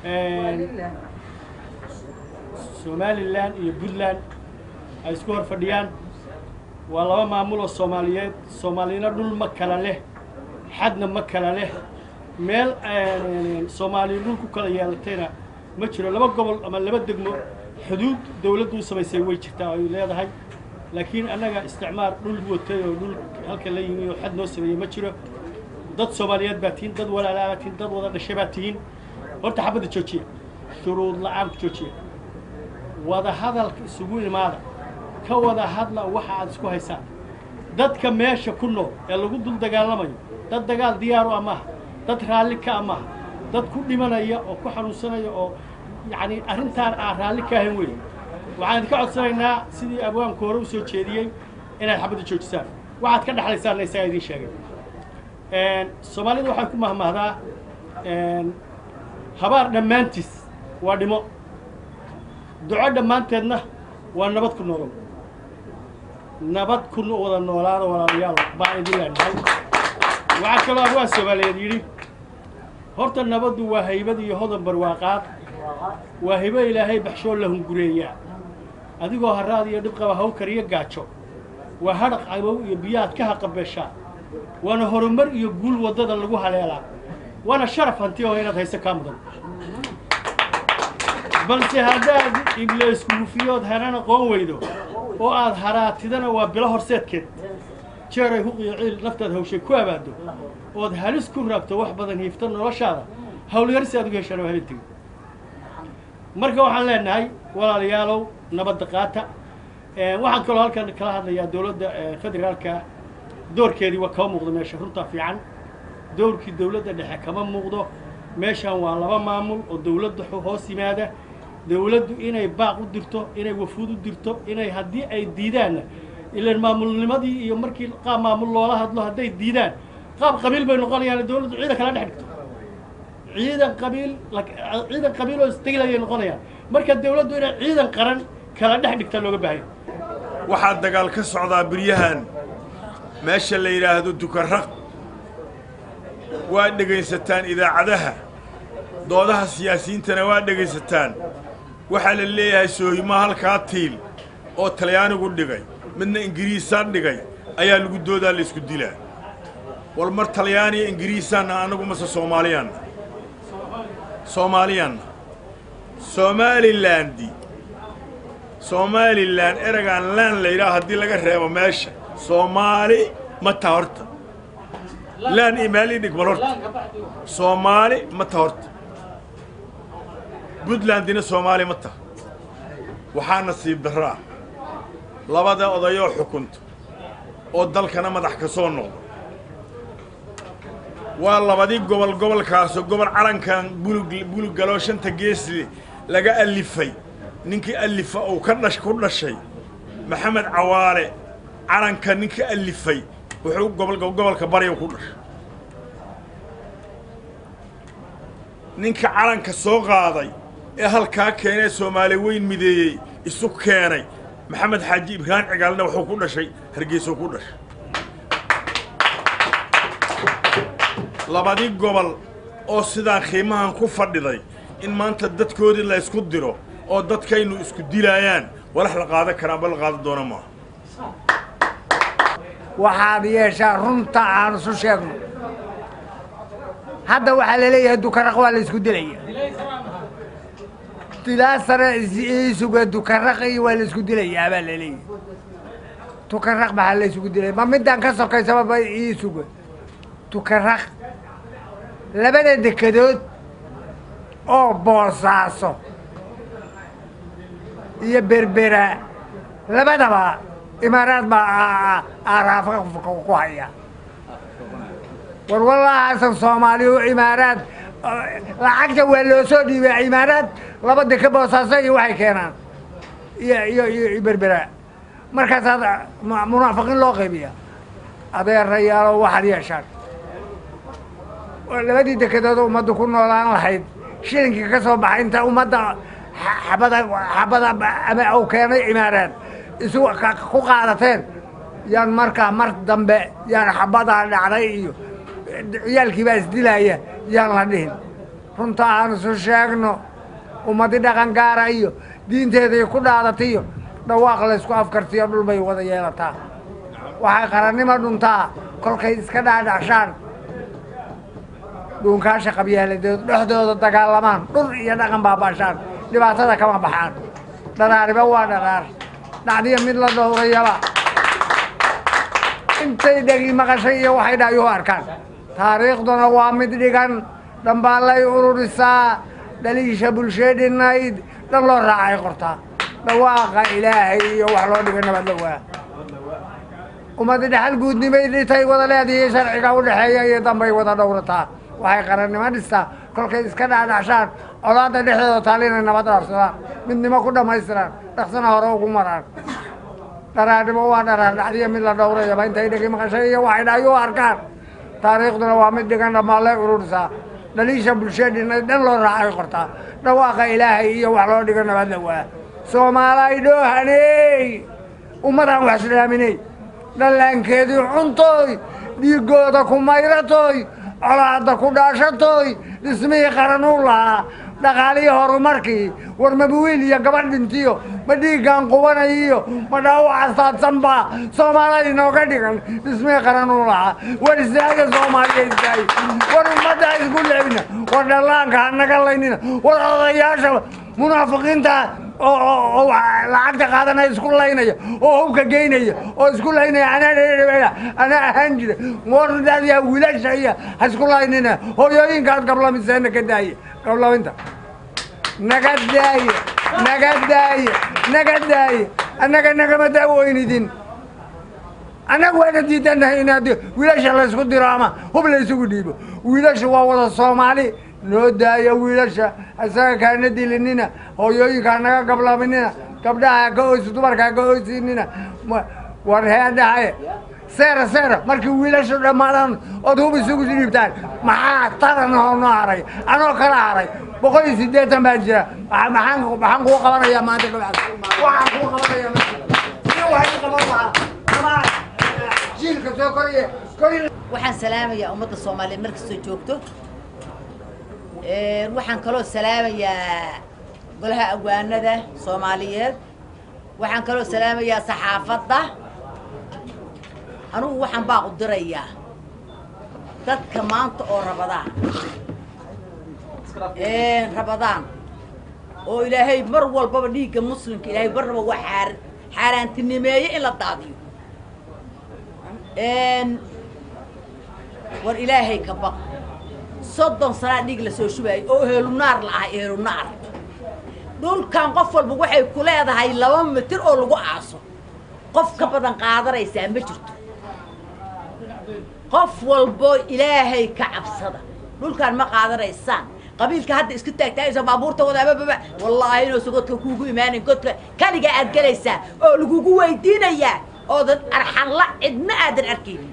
somalilan iyo puntland ay isku hor fadhiyaan waa laba maamul oo soomaaliyeed soomaalina dhul ma kala leh xadna ma kala leh meel soomaaliya dhul ku kala yeelatayna ma jiro laba gobol ama laba degmo xuduud dawladdu u samaysay way jirtaa ay leedahay laakiin annaga isticmaar dhul watay oo dhul halka la yimi oo xad noo sameeyey ma jiro dad soomaaliyeed baa tihiin dad walaalaa baa tihiin dad wada dhashay baa tihiin horta xabadda joojiya shuruud la-aan ku joojiya wada hadalka isugu imaada ka wada hadla waxa aad isku haysaan dadka meesha ku nool ee lagu dul dagaalamayo dad dagaal diyaaru ah maaha dad raalli ka ah maaha dad ku dhimanaya oo ku xanuunsanaya oo yacni arrintaan aan raalli ka ahayn weyn waxaan idinka codsanaynaa sidii abwaanku hore u soo jeediyey inaad xabadda joojisaan waxaad ka dhexlaysaanna isagaa idiin sheegay soomaalida waxay ku mahmahdaa habaar dhammaantiis waa dhimo duco dhammaanteedna waa nabad ku noolow nabad ku wada noolaada walaalayaal baan idin leenahay waxaa kaloo abwaan soomaaliyeed yidhi horta nabaddu waa haybad iyo hodan barwaaqaad waa hibo ilaahay baxshoo la hungureeyaa adigoo haraad iyo dhibqaba hawkar iyo gaajo waa hadhaq cabow iyo biyaad ka haqabeeshaa waana horumar iyo guul waddada lagu haleelaa waana sharaf hanti oo inaad hayso kaa mudan balse haddaad ibleysku hufiyood hanan aqoon weydo oo aad haraatidana waa bilo horseedkeed jeeray huqiyo ciil naftaad hawshay ku abaado ood halis ku raagto wax badan hiifta noloshaada hawlyarsi aad ugu heshaan oo halin tegin marka waxaan leenahay walaalayaalow nabadda qaata waxaan kaloo halkan kala hadlayaa dowladda federaalka doorkeedii waa kama muuqdo meesha runtaa fiican doorkii dowladda dhexe kama muuqdo meeshan waa laba maamul oo dowladda hoos yimaada dowladdu inay baaq u dirto inay wafuud u dirto inay haddii ay diidaanna ilaan maamulnimadii iyo markii qaab maamul loola hadlo hadday diidaan qaab qabiil bay noqonayaan dowladdu ciidan kala dhex dhigto ciidan qabiil ciidan qabiil oo isteglayay noqonayaan marka dowladdu inay ciidan qaran kala dhex dhigtaa looga baahanya waxaa dagaal ka socdaa biryahan meesha la yidhaahdo dukarraq waa dhegaysataan idaacadaha doodaha siyaasiyiintana waa dhegaysataan waxaa la leeyahay soohimo halkaa tiil oo talyaanigu dhigay midna ingiriisaa dhigay ayaa lagu doodaa la isku dilaa wal mar talyaaniya ingiriisaanna annagu mase soomaaliyaanna soomaaliyaanna somaalilandi somalilan eragaan laan la yidhaha haddii laga reebo meesha soomaali ma ta horta laan imaali dhigmal horta soomaali ma ta horta puntlandina soomaali ma taha waxaa nasiib darro ah labada odayoo xukunto oo dalkana madax ka soo noqdo waa labadii gobol gobolkaasoo gobol calankan bulug bulug galoo shanta geesle laga allifay ninkii allifa uu ka dhash ku dhashay maxamed cawaale calanka ninka allifay wuxuu gobol gobolka barya ku dhashay ninka calanka soo qaaday ee halkaa keenee soomaali weyn mideeyey isu keenay maxamed xaaji ibraahim cigaalna wuxuu ku dhashay hargeysuu ku dhashay labadii gobol oo sidaan qiimahan ku fadhiday in maanta dadkoodii la ysku diro oo dadkaynu isku dilaayaan walax la qaadan karaan ba la qaadan doona maaha waxaad yeeshaa runta aan isu sheegno hadda waxaa la leeyahay dukaraq waa la isku dilaya dilaa sare isuga dukaraqi waa la isku dilayaa baa la leeyahay dukaraq maxaa la isugu dilaya ma midaan ka sokaysaba ba isuga dukaraq labada dekedood oo boosaaso iyo berbera labadaba imaaraad baa aaraafa ku haya war wallahaasan soomaaliyu imaaraad lacagta waa loo soo dhiibay imaaraad laba deke boosaaso iyo waxay keenaan iyo iyo iyo berbera markaasaad munaafiqiin loo qaybiya adeerayaalo waxaad yeeshaan labadii dekedood ummaddu ku noolaan lahayd shilinkii ka soo baxay inta ummadda xabada xabada ama uu keenay imaaraad isu ku qaadateen yaan markaa mar dambe yaan xabadaa dhacday iyo ciyaalkii baa isdilaaya yaan la dhihin runta aan isu sheegno ummadi dhaqan gaara iyo diinteeday ku dhaadatiyo dhawaaq laysku afkartiyo dhul bay wada yeelataa waxay qarannimo dhuntaa kolkay iska dhaadhacshaan dhuunkaasha qabyaaladeed dhexdooda dagaalamaan dhur iyo dhaqan baabaashaan dhibaatada kama baxaan dharaariba waa dharaar dhacdiya mid la dhowrayaba intay dhegi maqashay iyo waxay dhaayuhu arkaan taariikhduna waa mid dhigan dhambaallay ururisaa dhaliisha bulsheedhinayd dhan loo raacay qortaa dhawaaqa ilaahay iyo wax loo dhigay nabad la waa ummadi dhexal guudnimay dhitay wada leedihiy sharciga u dhexeeya iyo dambay wada dhowrataa waxay qarannimo dhistaa kolkay iska dhaadhacshaan colaadda dhexdooda taal inay nabad dhaafsadaan midnimo ku dhammaystiraan dhaqsana hore ugu maraan dharaarnimo waa dharaar dhacdiya mid la dhowrayaba intay dhegi maqashay iyo waxay dhaayuu arkaan taariikhduna waa mid dhigan dhammaallay ururisaa dhaliisha bulshadhina dhan loo raacay qortaa dhawaaqa ilaahay iyo wax loo dhigo nabad la waa soomaalay dhoohaney ummadaan wax islaaminey dhallaankeedii cuntooy dhiiggooda ku mayratoy colaadda ku dhaashatoy dhismihii qaranuu lahaa dhaqaalihii horumarkii war mabuwiil iyo gabadh dhintiyo ma dhiiggaan qubanayiyo ma dhaawaca saadsanba soomaaliya inooga dhigan dhismihii qaranuu lahaa war istaaga soomaaliya istaagi war ummadda isku leebina war dhallaanka ha naga laynina war odayaasha munaafiqiinta oo lacagta qaadanaya isku laynaya oo hubka geynaya oo isku laynaya anaa anaa ahaan jira wardaadiya wiilasha iyo ha isku laynina hooyooyinkaad gablamiseena ka daaya gablaminta naga daaya naga daaya naga daaya annaga nagama daawoynidin annaga waana diidanahay inaad wiilasha laysku diro ama hub laysugu dhiibo wiilasha waa wada soomaali noo daayo wiilasha isaga kaana dilinina hooyooyinkaa naga gablaminina gabdhaha ka oysi dumarkaa ka oysinina war heedhahaye seera seera markii wiilashu dhammaadaan ood hub isugu dhiibtaan maxaa taran oo noo haray anoo kala haray boqol iyo siddeetan baa jira maxaan maxaan kuu qabanayaa maanta waxaan kuu qabanayaa si waxay qaban lahaa ama jiilka soo koraya kori waxaan salaamayaa ummadda soomaaliyeed markastoo joogto waxaan kaloo salaamayaa golaha agwaanada soomaaliyeed waxaan kaloo salaamayaa saxaafadda anugu waxaan baaq u dirayaa dadka maanta oo rabadaan rabadaan oo ilaahay mar walbaba dhiigga muslimka ilaahay barnaba waa xaar xaaraantinimeeye in la daadiyo war ilaahay ka baq soddon sanaa dhiig la soo shubaayay oo ehelunaar la ahay ehelunaar dhulkan qof walba waxay ku leedahay laba mitir oo lagu aaso qof ka badan qaadanaysaa ma jirto qof walbo ilaahay ka cabsada dhulkaan ma qaadanaysaan qabiilka hadda isku taagtaagaysa baabuurta wadaabababa wallaahi inuusa godka kuugu imaanin godka kaliga aad gelaysaa oo lagugu weydiinayaa oodan arxanla cidna aadan arkaynin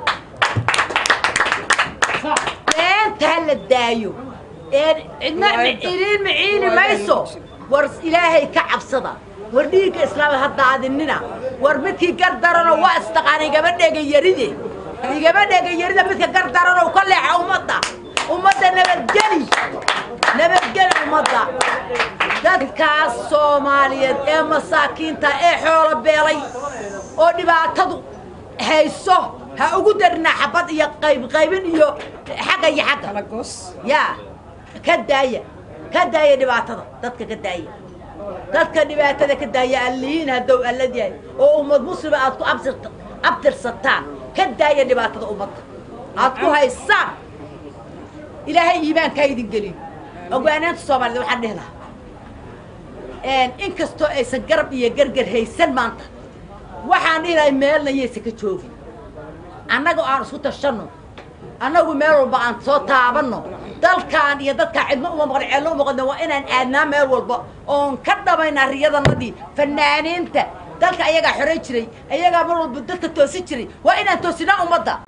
beenta ha la daayo cidna iliin maciini mayso war ilaahay ka cabsada war dhiigga islaamad ha daadinina war midkii gar darano waa istaqaana igama dhega yaride igama dhega yarida midka gar darano ka leexa ummadda ummadda nabadgeli nabadgeli ummadda dadkaas soomaaliyeed ee masaakiinta ee xoolo beelay oo dhibaatadu hayso ha ugu darina xabad iyo qayb qaybin iyo xagga iyo xagga yaa ka daaya ka daaya dhibaatada dadka ka daaya dadka dhibaatada ka daaya allihiin haddow allad yahay oo ummad muslima aad ku absirta abtirsataan ka daaya dhibaatada ummadda aad ku haysaan ilaahay iimaankaa idin geliyo ogwaanaanta soomaaliyed waxaan dhihi lahaa inkastoo aysan garab iyo gargar haysan maanta waxaan dhihi lahay meelna yaysan ka joogin annaga aan isku tashanno annagu meel walba aan soo taabanno dalkaan iyo dadkaa cidno uma maqan ceelno uma maqan waa inaan aadnaa meel walba oon ka dhamaynaa riyadanadii fanaaniinta dalka ayagaa xoray jiray ayagaa mar walba dadka toosi jiray waa inaan toosinaa ummadda